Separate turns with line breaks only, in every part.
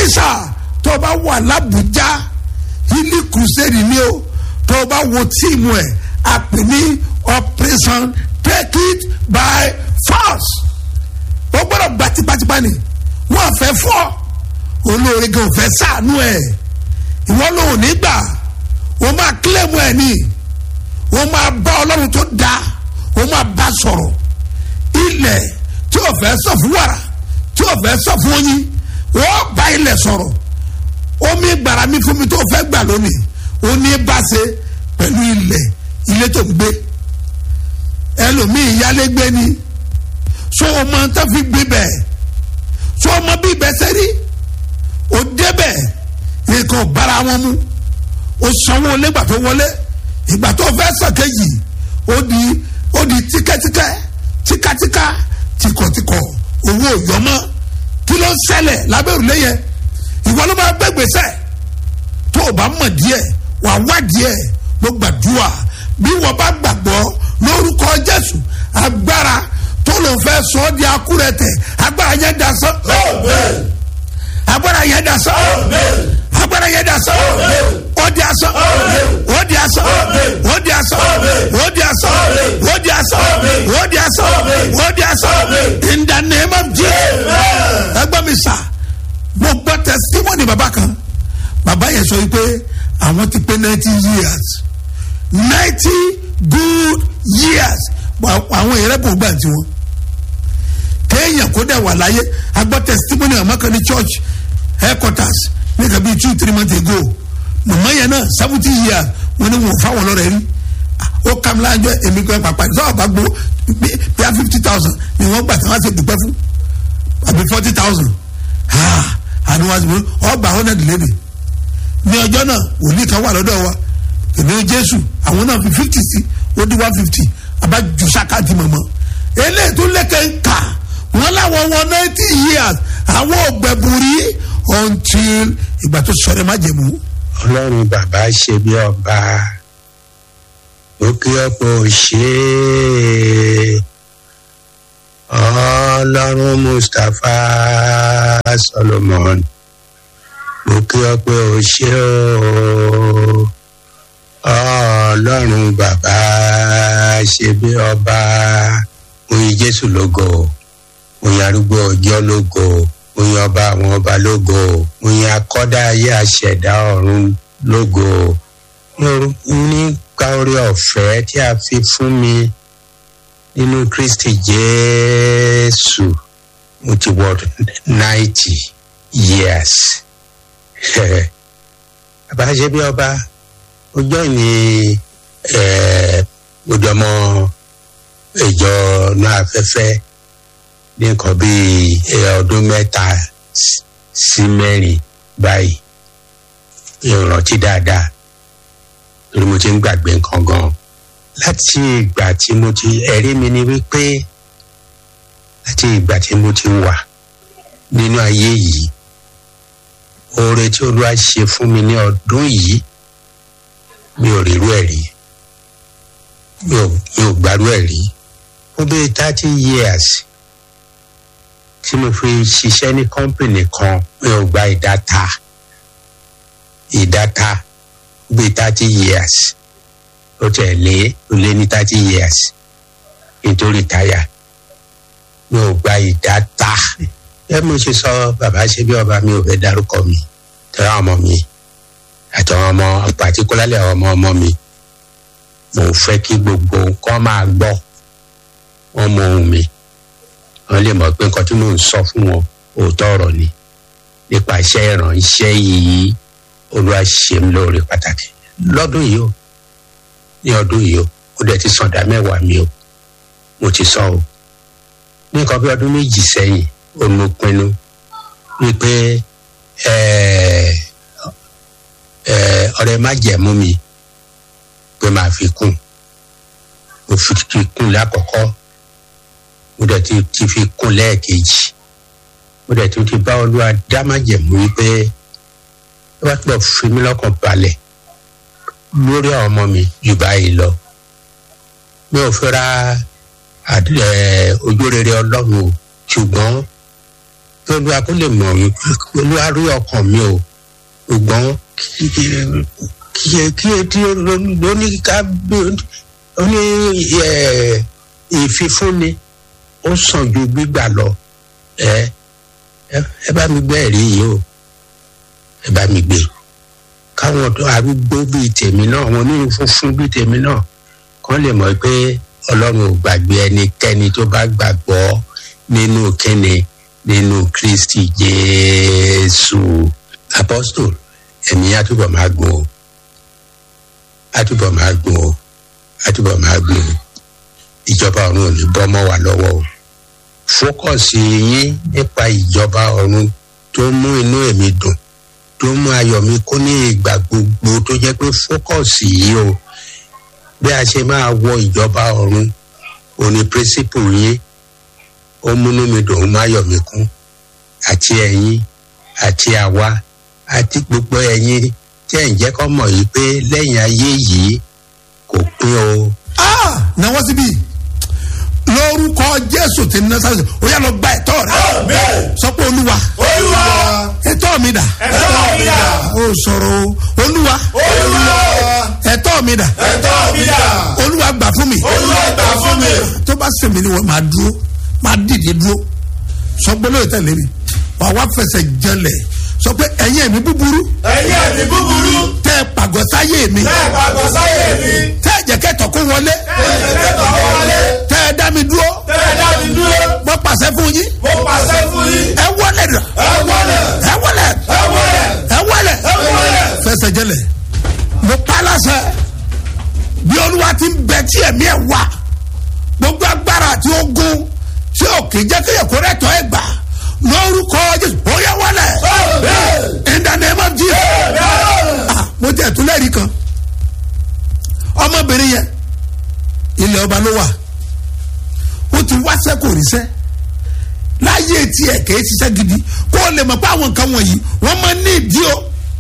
ìsà tó o bá wà lábùjá ilé crusade ni o tó o bá wo tíìmù ẹ̀ a pè ní operation take it by force o gbọ́dọ̀ gba tipátipá ni wọ́n fẹ́ fọ́ olóore gan fẹ́ sànú ẹ̀ ìwọ lòun nígbà o máa kílẹ̀mù ẹ̀ ni o máa bá ọlọ́run tó dáa o máa bá sọ̀rọ̀ ilẹ̀ tí o fẹ́ sọ fún wàrà tí o fẹ́ sọ fún oyin wọ́n bá ilẹ̀ sọ̀rọ̀ omi gbàrà mi fún mi tó fẹ́ gbà lónìí o ní bá ṣe pẹ̀lú ilẹ̀ ilé tó ń gbé ẹlòmíì yálégbé ni so o máa ń tán fi gbé bẹ́ẹ̀ so o mọ bí ibẹ̀ ṣe rí o débẹ̀ nǹkan bára wọn mu o sanwó lẹ́gbà tó wọlé ìgbà tó fẹ́ sàkéjì ó di ó di tíkẹ́tíkẹ́ tíkatíka tìkọ̀tìkọ̀ owó yọmọ kí ló ń ṣẹlẹ̀ lábẹ́ òrùlé yẹn ìwọ ló máa gbé gbèsè tó o bá mọ̀ díẹ̀ wàá wá díẹ̀ ló gbàdúrà bí wọ́n bá gbàgbọ́ lórúkọ jésù agbára tó ló fẹ́ sọ ọ́ di akúrẹ̀tẹ̀ agbára yẹn da sán agbára yẹn da sán agbára yẹn da sán ó di asán ó di asán ó di asán ó di asán ó di asán ó di asán ó di asán in the name of jesus ẹgbẹ́ mi sà mo gbọ́ testimony bàbá kan bàbá yẹn sọ wípé àwọn ti pé ninety years ninety good years àwọn èèyàn rẹ̀ bò gbà tiwọn kéèyàn kó dẹ̀ wà láyé agbọ́ testimony àmọ́ kan ní church headquarters ní kàbí two three months ago mọ̀mọ́ yẹn náà seventy years wọn ni wọn fáwọn lọ́rẹ̀ rí ó kàm láàjọ èmi kan pàpà ní sọ́wọ́ bá gbó bíi fifty thousand ni wọ́n gbà tí wọ́n ṣe dùpẹ́ fún àbí forty thousand àni wọ́n ti mú ọgbà hundred lẹ́nu ní ọjọ́ náà wòlíì kan wà lọ́dọ̀ wa èmi jésù àwọn náà fi fifty sí ó di one fifty abájú sákàtì mọ̀mọ́ eléyìí tó lẹ́kẹ̀ ń kà wọ́n láwọn wọn ninety years àwọn ògbẹ̀bùrí until ìgbà tó sọ̀rọ̀ má jẹ̀mú.
ọlọ́run bàbá ṣe bí ọba ó kí ọ̀pọ̀ ṣe é ọlọ́run mustapha solomon ó kí ọ̀pọ̀ ṣe ó ọlọ́run bàbá ṣe bí ọba oyin jésù lógo oyin arúgbó ọjọ́ lógo oyin ọba àwọn ọba lógo oyin akọ́dá ayé àṣẹ̀dá ọ̀run lógo nípa orí ọ̀fẹ́ tí a fi fún mi nínú kristi jésù mo ti wọ ninety years bàbá ṣe bí ọba ọjọ́ ìní gbọdọ̀ ọmọ ìjọ náà afẹ́fẹ́ ní nǹkan bíi ọdún mẹ́ta sí mẹ́rin báyìí ìrántí dáadáa lórí mo ti ń gbàgbé nǹkan gan láti ìgbà tí mo ti ẹ̀rí mi ni wípé láti ìgbà tí mo ti wà nínú ayé yìí oore tí olúwa ṣe fún mi ní ọdún yìí mi ò rírú ẹ̀ rí mi ò mi ò gbárù ẹ̀ rí fún bíi thirty years tí mo fi ṣiṣẹ́ ní kọ́ńpìnì kan mi ò gba ìdáta ìdáta bíi thirty years ó tẹ̀ lé ó lé ní thirty years nítorí táyà mi ò gba ìdáta ẹ mo ṣe sọ bàbá ṣe bí ọba mi ò fẹ́ dárúkọ mi tẹ́lá ọmọ mi àtàwọn ọmọ pàtíkúlálẹ̀ àwọn ọmọ ọmọ mi mo fẹ́ kí gbogbo nǹkan máa gbọ́ wọn mọ ohun mi wọn lè mọ̀ pé nǹkan tí mò ń sọ fún wọn òótọ́ ọ̀rọ̀ ni nípa iṣẹ́ ìrànṣẹ́ yìí olúwa ṣe ń lóore pàtàkì lọ́dún yìí o ní ọdún yìí o ó dẹ̀ ti sàn dá mẹ́wàá mi o mo ti sọ o ní nǹkan bí ọdún méjì sẹ́yìn ó mo pinnu wípé ọ̀rẹ́ má jẹ̀mú mi pé máa fi kún mo fi kún lákọ̀ọ́kọ́ mo dẹ̀ ti ti fi kún lẹ́ẹ̀kejì mo dẹ̀ tún ti bá olúwa dá má jẹ̀mú wípé ó bá túbọ̀ fi mí lọ́kàn balẹ̀ lórí àwọn ọmọ mi jù báyìí lọ mi ò fẹ́ ra ojú rere ọlọ́run o ṣùgbọ́n kí olúwa kó lè mọ̀ mí kí olúwa rí ọkàn mi o ṣùgbọ́n kí kí kí etí lóní ká ó ní ìfifúnni ó sàn ju gbígbà lọ ẹ ẹ bá mi gbé ẹ̀rí yìí o ẹ bá mi gbé káwọn tó arúgbó bíi tèmi náà wọn onírun funfun bíi tèmi náà kán lè mọ̀ pé ọlọ́run ò gbàgbé ẹnikẹ́ni tó bá gbàgbọ́ nínú kíni nínú kristi jésù apostol ẹ̀mí àtúbọ̀ máa gùn o àtúbọ̀ máa gùn o àtúbọ̀ máa gùn o ìjọba ọ̀run ò ní bọ́ mọ́ wa lọ́wọ́ o fókọ̀sì yín nípa ìjọba ọ̀run tó mú inú èmi dùn tó mú ayọ̀ mi kó ní ìgbà gbogbo tó jẹ́ pé fókọ̀sì yìí o bí a ṣe máa wọ ìjọba ọ̀run òní pírísìpù yín ó múnú mi dùn ó má yọ̀ mí kún àti ẹ̀yin àti àwa àti gbogbo ẹ̀yin tí ẹ̀ ń jẹ́ kọ́ mọ̀ yìí pé lẹ́yìn ayé yìí kò pín o.
ah náwó síbí lórúkọ jésù tí ń ná sáré o yà lọ gba ẹ̀tọ́ rẹ sọ pé olúwa
olúwa
ẹ̀tọ́ mi dà
ẹ̀tọ́ mi dà
ó sọ̀rọ̀ o olúwa
olúwa
ẹ̀tọ́ mi dà
ẹ̀tọ́ mi dà
olúwa gbà fún mi
olúwa gbà fún mi
tó bá sèmi ni wọn máa dúró máa dìde dúró sọ pé lóye tẹ̀lé mi wà wá fẹsẹ̀ jẹlẹ̀ sọ pé ẹ̀yin ẹ̀mí búburú
ẹ̀yin ẹ̀mí búburú
tẹ́ ẹ pàgọ́ sáyé mi
bẹ́ẹ̀ pàgọ́ sáyé mi
tẹ́ ẹ jẹ́ kẹ́tọ̀ kó wọlé
ẹ̀jẹ̀ kẹtọ̀ wọlé
tẹ́ ẹ dá mi dúró
tẹ́lẹ̀ dá mi dúró
mo pàṣẹ fún yín
mo pàṣẹ fún yín
ẹ wọlé dà
ẹ wọlé
ẹ wọlé
ẹ wọlé
ẹ wọlé
ẹ wọlé
fẹsẹ̀ jẹlẹ̀ mo pa láṣẹ bí olúwa ti ń bẹ tí ẹ̀mí ẹ̀ wá gbogbo agbára àti ogun tí òkè jẹ́ kéèyàn kó rẹ̀ tọ́ ẹ̀ gbà lórúkọ jésù ó yẹ wọlé in the name of jesus ah mo jẹ ìtúlẹ̀rí kan ọmọbìnrin yẹn ilẹ̀ ọba ló wà ó ti wáṣẹ́ kò ríṣẹ́ láyé tiẹ̀ kèé ṣiṣẹ́ gidi kó o lè mọ̀ pé àwọn nǹkan wọ̀nyí wọ́n máa ní ìdí o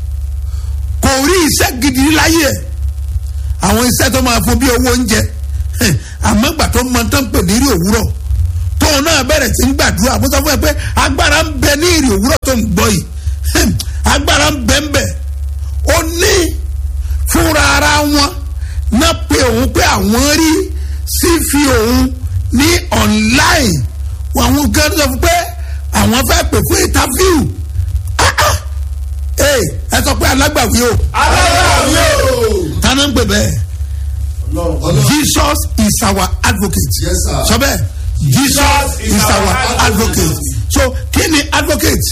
kò rí iṣẹ́ gidi láyé ẹ̀ àwọn iṣẹ́ tó máa fún bí owó oúnjẹ hẹ̀, àmọ́ gbà tó mọ tán pè ní ìrì òwúrọ̀ tóun náà bẹ̀rẹ̀ sí ń gbàdúrà mo sọ fún ẹ pé agbára ń bẹ ní ìrì òwúrọ̀ tó ń gbọ́ yìí hẹ̀, agbára ń bẹ ń bẹ ó ní fúnra ara wọn náà pé òun pé àwọn rí sí fi òun ní online àwọn gan sọ fún pé àwọn fẹ́ pè fún interview Ah, ah. Hey, ẹ sọ pé alágbàwí o
alágbàwí o
tani ń pè bẹ́ẹ̀ jesus is our advocate
Yes, sir.
sọ bẹ́ẹ̀ jesus is our advocate so kí ni advocate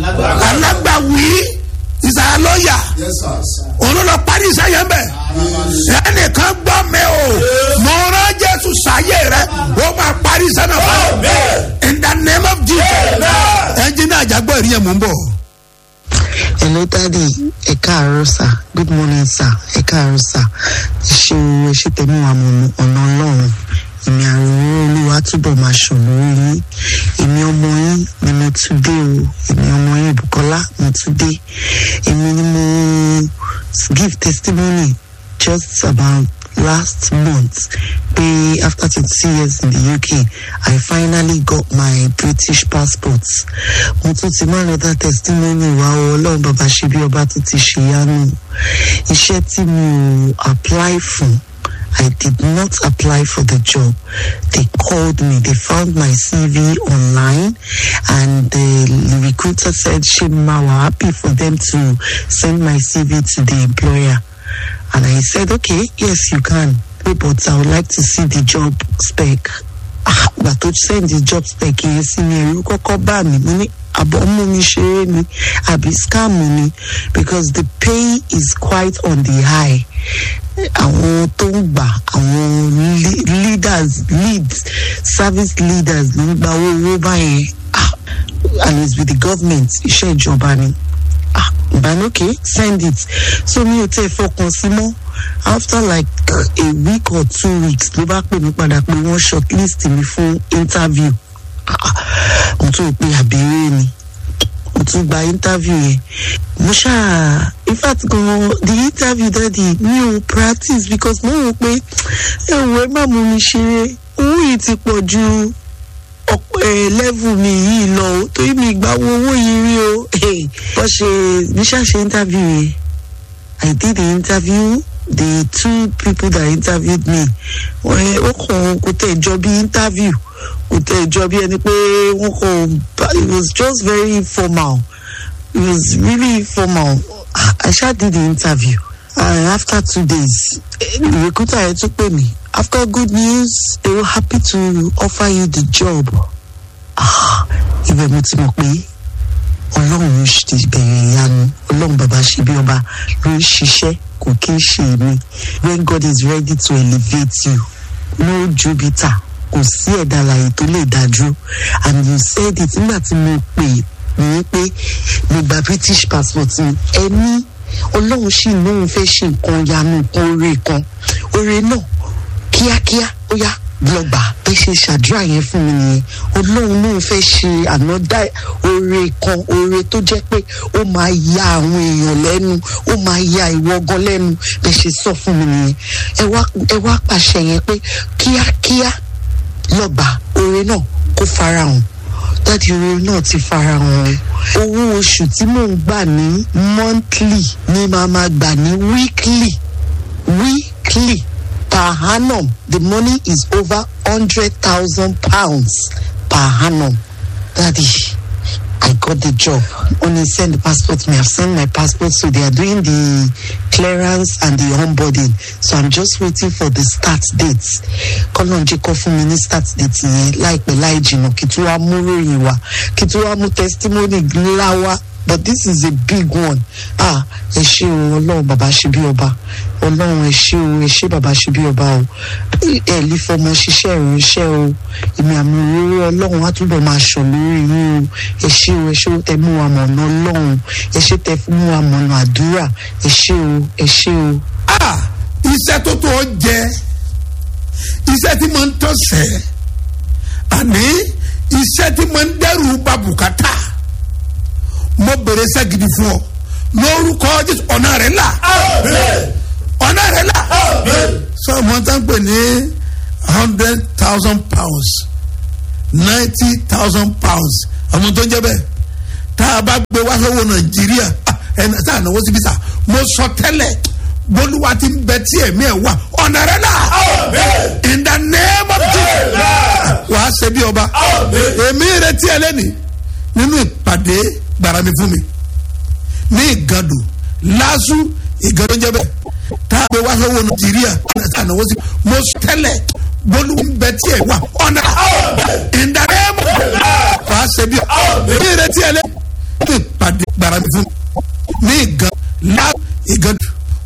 alágbàwí is our lawyer
yes sir
òun ló parí iṣẹ́ bẹ́ẹ̀ ẹnìkan gbọ́ mi o mo rán jésù sáyé rẹ ó máa parí iṣẹ́ náà fún ọ in the name of jesus ẹnjìnà àjàgbọ́ ìrìn yẹn mò ń bọ̀.
hello daddy ẹ káàárọ̀ sà good morning sà ẹ káàárọ̀ sà ṣe o ẹ ṣe tẹ̀mí wa mọ̀ ọ̀nà ọlọ́run èmi àrùn olúwa túbọ̀ máa ṣàn lórí yín èmi ọmọ yín ni mo tún dé o èmi ọmọ yín bukola mo tún dé èmi ni mo give testimony just about last month pé after twenty years in the uk i finally got my british passport mo tún ti máa lọ dá testimony wa o ọlọ́run bàbá ṣe bí ọba tó ti ṣèyanu iṣẹ́ tí mi ò apply fún I did not apply for the job. They called me. They found my CV online, and the recruiter said, "Shema, we're happy for them to send my CV to the employer." And I said, "Okay, yes, you can, but I would like to see the job spec." Ah, but to send the job spec yẹn sí mi ẹ̀rù kọ́kọ́ bá mi mo ní àbọ̀ mú mi ṣeré ni àbí scam ni because the pay is quite on the high àwọn tó ń gbà àwọn le- leaders leads service leaders ló ń gba owó owó báyẹn ah and it's with the government iṣẹ́ ìjọba ni ah ìbánúkè send it so mi ò tẹ́ fọkàn sí mọ́ after like a week or two weeks ló bá pè mí padà pé wọ́n shortlist mi fún interview ah ah, mo tún rò pé àbẹ̀rẹ̀ ni mo tún gba interview yẹn mo ṣáà in fact gan the interview daddy mi ò practice because mo rò pé ẹ wò ẹ má mú mi ṣeré owó yìí ti pọ̀ ju ọ̀pọ̀ eh, level mi yìí lọ o torí mi ìgbà wo owó yìí rí o bó ṣe bí ṣàṣe interview yẹn I did the interview the two people that interviewed me wọ́n ó kàn kò tẹ̀ jọ bí interview kò tẹ̀ jọ bí ẹni pé wọ́n kàn it was just very formal it was really formal I sha did the interview and after two days eh, the recruiter yẹn tún pè mí after good news they were happy to offer you the job ah ibẹ̀ mo ti mọ̀ pé ọlọ́run ló ti bẹ̀rẹ̀ ìyanu ọlọ́run bàbá ṣe bí ọba ló ń ṣiṣẹ́ kò kí ń ṣe èmi when God is ready to elevate you no jupiter kò sí ẹ̀dá alààyè tó lè dá dúró and you said it nígbà tí mo pè ní pé mo gba british passport mi ẹni ọlọ́run sì lóun fẹ́ ṣe nǹkan yanu nǹkan oore kan oore náà kíákíá ó yá lọ́gbà ẹ ṣe ṣàdúrà yẹn fún mi nìyẹn ọlọ́run lóun fẹ́ ṣe ànádá oore kan oore tó jẹ́ pé ó máa ya àwọn èèyàn lẹ́nu ó máa ya ìwọ gan lẹ́nu bẹ́ẹ̀ ṣe sọ fún mi nìyẹn ẹ wá ẹ wá pàṣẹ yẹn pé kíákíá lọ́gbà oore náà kó farahàn dáàdi oore náà ti farahàn owó oṣù tí mò ń gbà ní monthly ni màá máa gbà ní weekly weekly per annum the money is over hundred thousand pounds per annum daddy i got the job only send the passport me i've sent my passport so they are doing the clearance and the onboarding so i'm just waiting for the start date kọ́nà jẹ́ kó fún mi ní start date yẹn láìpẹ́ láì jìnnà kí tí wàá mú ròyìn wá kí tí wàá mú testimony ńlá wá but this is a big one ah ẹ ṣé o ọlọ́run bàbá ṣe bí ọba ọlọ́run ẹ ṣé o ẹ ṣé bàbá ṣe bí ọba o ẹ lè fọmọ ṣiṣẹ́ ìránṣẹ́ o èmi àmì òróró ọlọ́run á túbọ̀ máa ṣàn lórí yín o ẹ ṣé o ẹ ṣé o tẹ mú wa mọ̀nà ọlọ́run ẹ ṣé tẹ mú wa mọ̀nà àdúrà ẹ ṣé o ẹ ṣé o.
ah iṣẹ́ tó tó jẹ iṣẹ́ tí mo ń tọ̀sẹ̀ àní iṣẹ́ tí mo ń dẹ́rù bà bùkátà mo bèrè iṣẹ́ gidi fún ọ lórúkọ jésù ọ̀nà rẹ̀ là ọ̀nà rẹ̀ là sọ wọn tán pè ní hundred thousand pounds ninety thousand pounds àwọn tó ń jẹ bẹ́ẹ̀ tá a bá gbé wá sọ́wọ́ nàìjíríà ẹ̀ tá a náwó síbi sá mo sọ tẹ́lẹ̀ bolúwa ti ń bẹ tí ẹ̀mí ẹ̀ wà ọ̀nà rẹ̀ là in the name of jesus wàá ṣe bí ọba èmi retí ẹ lẹ́nìí nínú ìpàdé gbàrà mi fún mi ní ìgàdù lásù ìgàdù ń jẹ bẹ́ẹ̀ tá a gbé wá sọ́wọ́ nàìjíríà tá a náwó sí mo sọ tẹ́lẹ̀ bolúwa ń bẹ tí ẹ̀ wà ọ̀nà in the name of jesus wàá ṣe bí ọba èmi retí ẹ lẹ́nìí nínú ìpàdé gbàrà mi fún mi ní ìgàdù.